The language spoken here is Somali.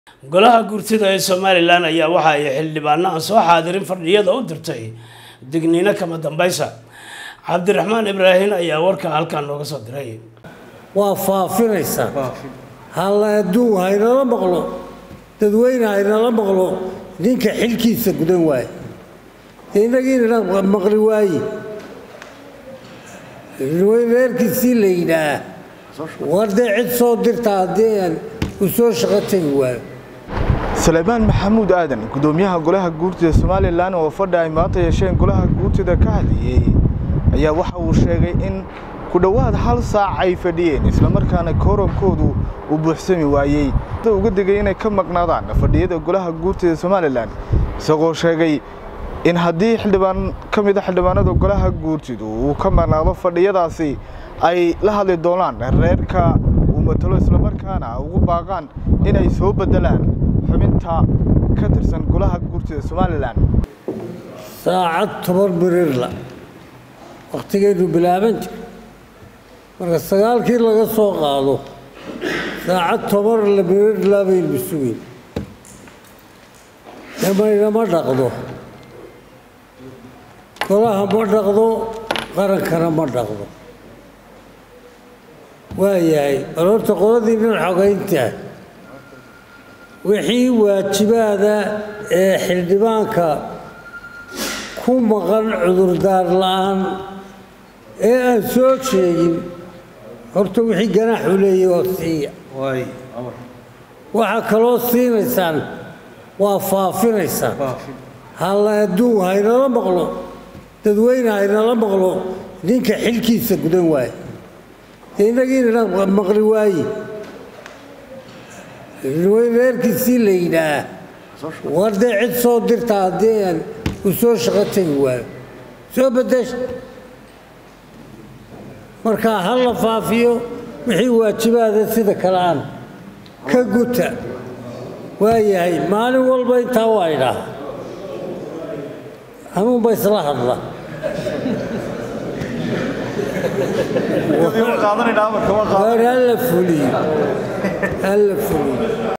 golaha guurtida ee somalilan ayaa waxa ay xildhibaano aan soo xaadirin fadhiyada u dirtay digniino kama dambaysa cabdiraxmaan ibraahin ayaa warka halkan nooga soo diray waa faafinaysaa halla adduun haynala maqlo dadweyne haynala maqlo ninka xilkiisa gudan waaye inagiina maqli waaye reerkiisii la yidhaah war dee cid soo dirta haddii aan u soo shaqo tegi waayo salebaan maxamuud aadan gudoomiyaha golaha guurtida somalilan oo fadhi ay maanta yeesheen golaha guurtida ka hadlayey ayaa waxa uu sheegay in ku dhowaad hal saac ay fadhiyeen islamarkaana koorankoodu uu buuxsami waayey uga digay inay ka maqnaadaan fadhiyada golaha guurtida somalilan isagoo sheegay in haddii xildhibaan ka mid a xildhibaanada golaha guurtidu uu ka maqnaado fadhiyadaasi ay la hadli doonaan reerka uu matalo islamarkaana ugu baaqaan inay soo beddelaan xubinta ka tirsan golaha guurtida somalilan saacad toban birirla wakhtigaynu bilaaban jir marka sagaalkii laga soo qaado saacad toban la birirla baynu sugeyn damaynama dhaqdo golaha ma dhaqdo qarankana ma dhaqdo waayahay bal horta qoladiinan xogaynta wixii waajibaada ee xildhibaanka ku maqan cudurdaar la-aan ee aan soo sheegin horta wixii ganaaxu leeyahy oo siiya waxaa kaloo siinaysaan waa faafinaysaan halla adduun haynala maqlo dadweyne haynala maqlo ninka xilkiisa gudan waaye inagiina maqli waaye reerkiisii la yidhaah war dee cid soo dirta haddii aan u soo shaqo tegi waayo soo bedesha markaa ha la faafiyo wixii waajibaada sida kale aan ka guta waayahay maalin walba intaa waa idhaah hanuunba isla hadla war hala fuliyo hala fuliyo